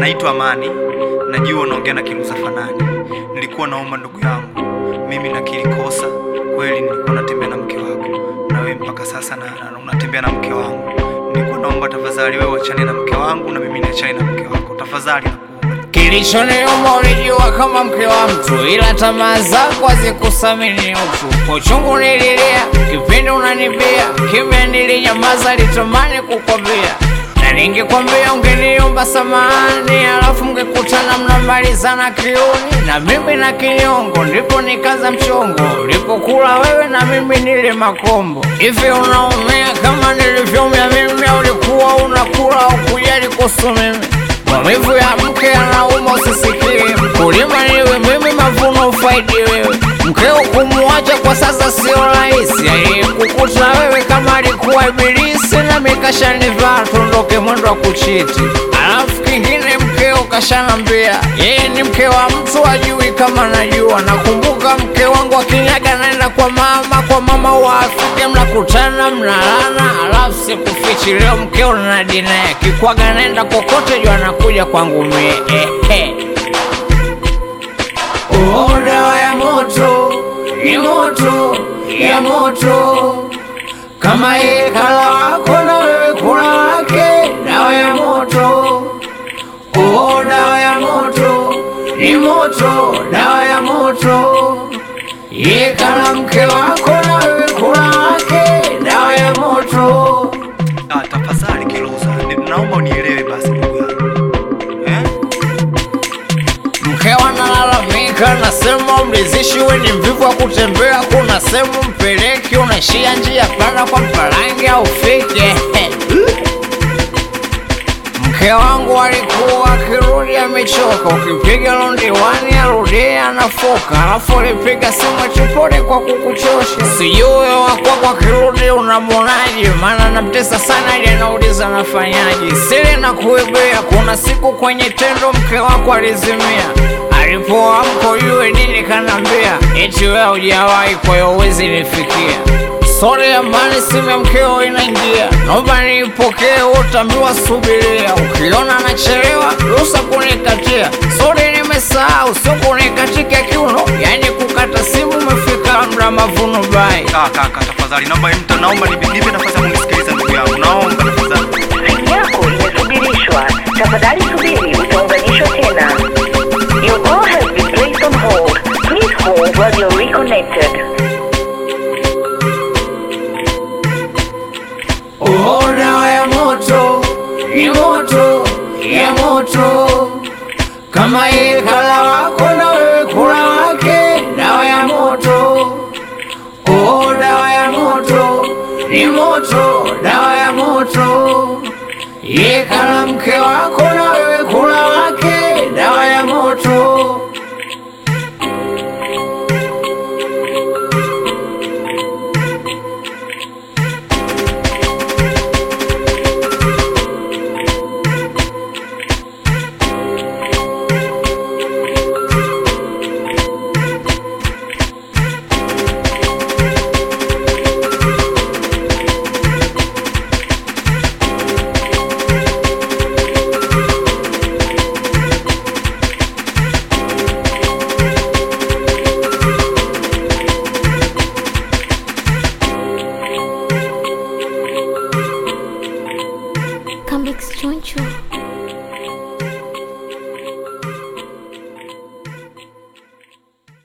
Naitwa Amani, najua unaongea na Kiruza Fanani. Nilikuwa naomba ndugu yangu, mimi nakiri kosa kweli, nilikuwa natembea na mke wako na wewe mpaka sasa na, na unatembea na mke wangu. Nilikuwa naomba tafadhali, wewe wachane na mke wangu na mimi niachane na mke wako, tafadhali nakuomba. Kilichoniuma ulijua kama mke wa mtu, ila tamaa zako hazikusamini utu. Kwa uchungu nililia, kipindi unanibia, kimya nilinyamaza, litamani kukwambia na ningekwambia ungeniomba samahani, alafu mngekutana mnamalizana kiuni na mimi na kinyongo, ndipo nikaza mchongo, ulipokula wewe na mimi nile makombo. Hivi unaumia kama nilivyoumia mimi, au ulikuwa unakula au kujali kuhusu mimi? Maumivu ya mke anauma, usisikie. Mkulima niwe mimi, mavuno ufaidi wewe. Mkeo kumuacha kwa sasa sio rahisi, aliyekukuta wewe kama alikuwa ibilisi, na mikashanivaa tuondoke mwendo wa kuchiti. Alafu kingine mkeo kashanambia yeye ni mke wa mtu, ajui kama najua. Nakumbuka mke wangu akinyaga naenda kwa mama, kwa mama wa Afrika, mnakutana mnalana, alafu sikufichi leo mkeo na dina kikwaga naenda kokote, juu anakuja kwangu mie eh, eh. Oh, dawa ya moto ni moto ya moto, kama yeye kala wako na wewe kula wake. Dawa ya moto, oh, dawa ya moto ni moto, dawa ya moto, yeye kala mke wako na wewe kula wake. Dawa ya moto. Ah, tafadhali Kiruza, ni- naomba unielewe basi ndugu yangu eh? Mkewa nalalamika, nasema mlizishi, we ni mvivu wa kutembea, kuna sehemu mpeleki, unaishia njia panda kwa mpalange au fike. Mke wangu alikuwa akirudi amechoka, ukipiga londiwani arudie anafoka, alafu alipiga simu chipole kwa kukuchosha. Sijui wakwako akirudi unamwonaje, maana namtesa sana ili anauliza nafanyaje. Siri na kuibia, kuna siku kwenye tendo mke wako alizimia, alipoamka ujue nini kanambia, eti wewe hujawahi, kwa hiyo huwezi nifikia Sore amani, simu ya mkeo inaingia, naomba niipokee. Utaambiwa subiria, ukiona nachelewa ruhusa kunikatia. Sore nimesahau, sio kunikatika kiuno, yani kukata simu. Umefika mda mavuno bai Kaka, kaka, tafadhali naomba mtu, naomba nipe nipe nafasi ya kunisikiliza ndugu yangu, naomba tafadhali. Simu yako imesubirishwa. Tafadhali subiri, utaunganishwa tena. Your call has been placed on hold. Please hold while you're reconnected. Oh, dawa ya moto ni moto ya moto, kama yeye kala wako na wewe kula wake. Dawa ya moto, oh, dawa ya moto ni moto, dawa ya moto, yeye kala mke wako na wewe kula wake. Dawa ya moto. Come Choncho.